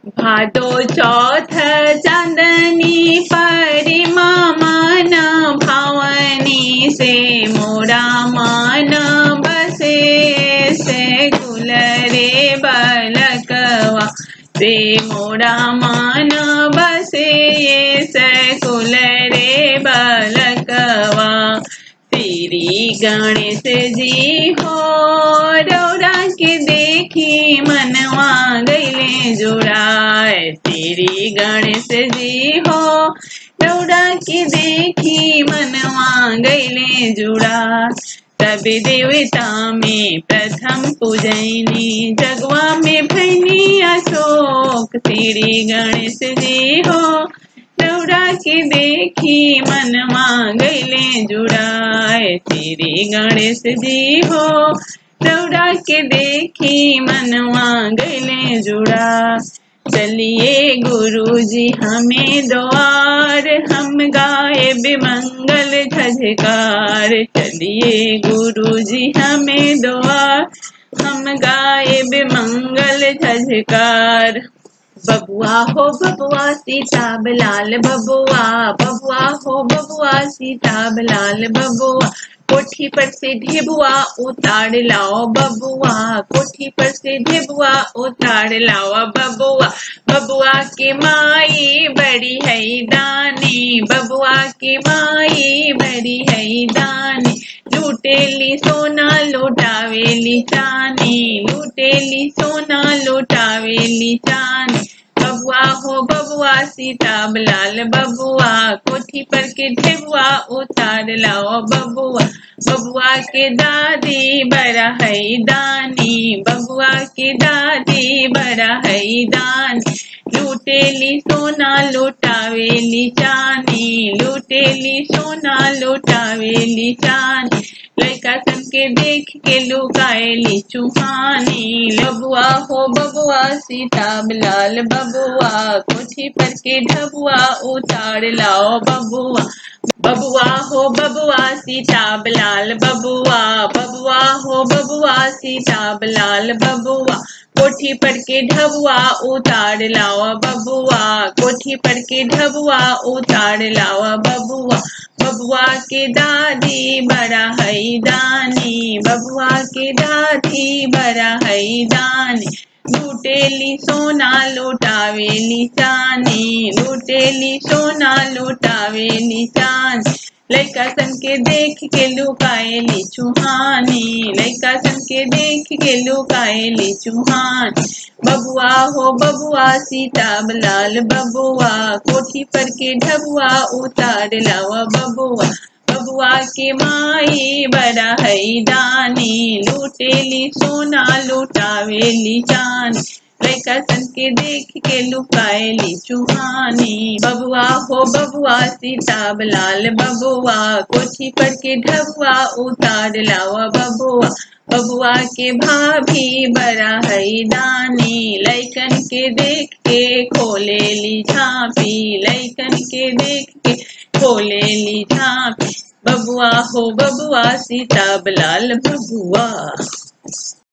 भादो चौथ चांदनी परिमा मन भावनी से मोरा मन बसे से कुल रे बलकवा से मोरा मन बसे से कुल रे बलकवा श्री गणेश जी हो रौरा के देखी मनवा गईले जुड़ाए श्री गणेश जी हो रौरा के देखी मनवा गईले जुड़ा सब देवता में प्रथम पूजनी जगवा में भैनी अशोक श्री गणेश जी हो रौरा के देखी मनवा गईले जुड़ाए श्री गणेश जी हो रौरा के देखी मनवा गईले जुड़ा चलिए गुरु जी हमें द्वार हम गाए बिमंगल झझकार चलिए गुरु जी हमें द्वार हम गाए बिमंगल झझकार बबुआ हो बबुआ सीताब लाल बबुआ बबुआ हो बबुआ सीताब लाल बबुआ कोठी पर से ढेबुआ उतार लाओ बबुआ कोठी पर से ढेबुआ उतार लाओ बबुआ बबुआ के माई बड़ी है दानी बबुआ के माई बड़ी है दानी लूटेली सोना लुटावेली चानी लूटेली सोना लुटावेली चानी बबुआ हो बबुआ सीताब लाल बबुआ कोठी पर के ढेबुआ उतार लाओ बबुआ बबुआ के दादी बड़ा है दानी बबुआ के दादी बड़ा है दानी लूटेली सोना लुटावेली चानी लूटेली सोना लुटावेली चानी लड़का सन के देख के लुकाएली चुहानी लबुआ हो बबुआ सीताब लाल बबुआ कोठी पर के ढबुआ उतार लाओ बबुआ बबुआ हो बबुआ सीताब लाल बबुआ बबुआ हो बबुआ सीताब लाल बबुआ कोठी पर के ढबुआ उतार लावा बबुआ कोठी पर के ढबुआ उतार लावा बबुआ बबुआ के दादी बड़ा है दानी बबुआ के दादी बड़ा है दानी लूटेली सोना लुटावेली चानी लूटेली सोना लुटावेली चानी लड़का सन के देख के लुकाएली चुहानी लड़का सन के देख के लुकाएली चुहान बबुआ हो बबुआ सीताब लाल बबुआ कोठी पर के ढबुआ उतार लावा बबुआ बबुआ के माई बड़ा है दानी लूटेली सोना लुटावेली चानी लड़का सन के देख के लुकाएली चुहानी बबुआ हो बबुआ सीताब लाल बबुआ कोठी पर के ढबुआ उतार लावा बबुआ बबुआ के भाभी बड़ा है दानी लैकन के देख के खोले ली झांपी लैकन के देख के खोले ली झांपी बबुआ हो बबुआ सीताब लाल बबुआ